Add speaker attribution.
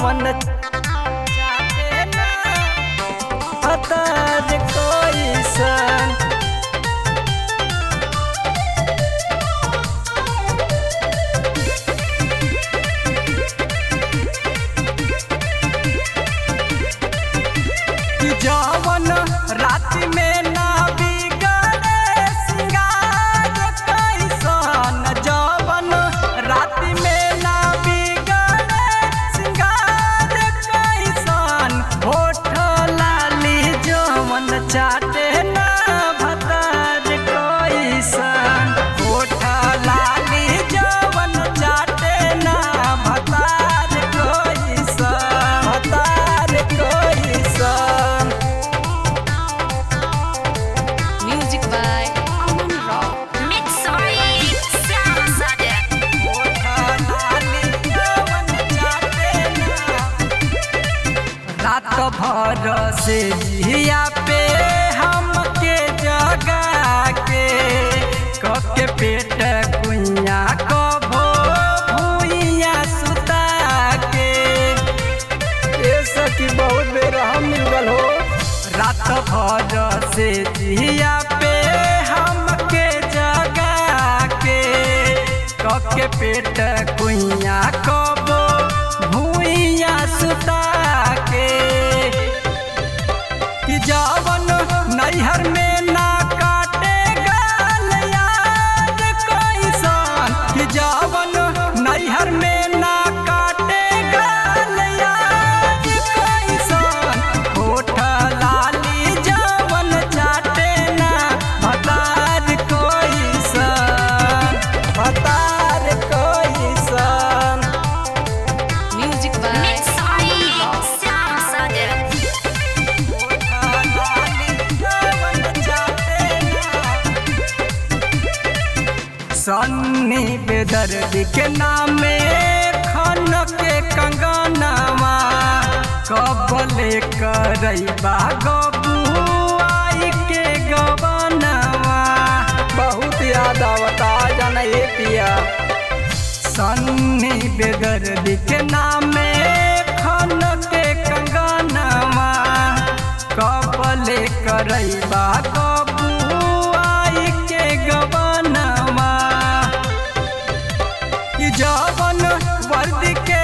Speaker 1: जवन चाहे ना हतार कैसन कि जवन रात में ना बिगड़े सिंगार कैसन जवन रात में ना बिगड़े सिंगार कैसन होठ लाली जवन चाटे ना भतार कैसन होठ लाली जवन चाटे ना भतार कैसन भतार कैसन
Speaker 2: Music by Aman Rock.
Speaker 3: Mix sorry, Sam Sadet.
Speaker 1: रात भर से जिया पे हमके जगा के कके पेट कुइया कभो भुइया सुता के ए सखी बहुत बेर हम मिल गल हो रात भर से जिया पे हमके जगा के कके पेट कुइया कबो भुइया सुता के कि जवन नैहर में ना काटे गाल याद कैसन कि जवन नैहर में ना काटे गाल याद कैसन होठ लाली जवन चाटे ना भतार कैसन भतार कैसन
Speaker 2: Music by
Speaker 3: Mix sorry, Sam Sadet.
Speaker 1: Sunny बेदर्दी के नामे खन के कंगनवा कबले करैबा गबुआई के गबनवा बहुत याद आवता जाना ये पिया सन्नी बेदर्दी के नामे खन के कंगनवा कबले करैबा गबुआई के गबनवा कि जवन वर्दी के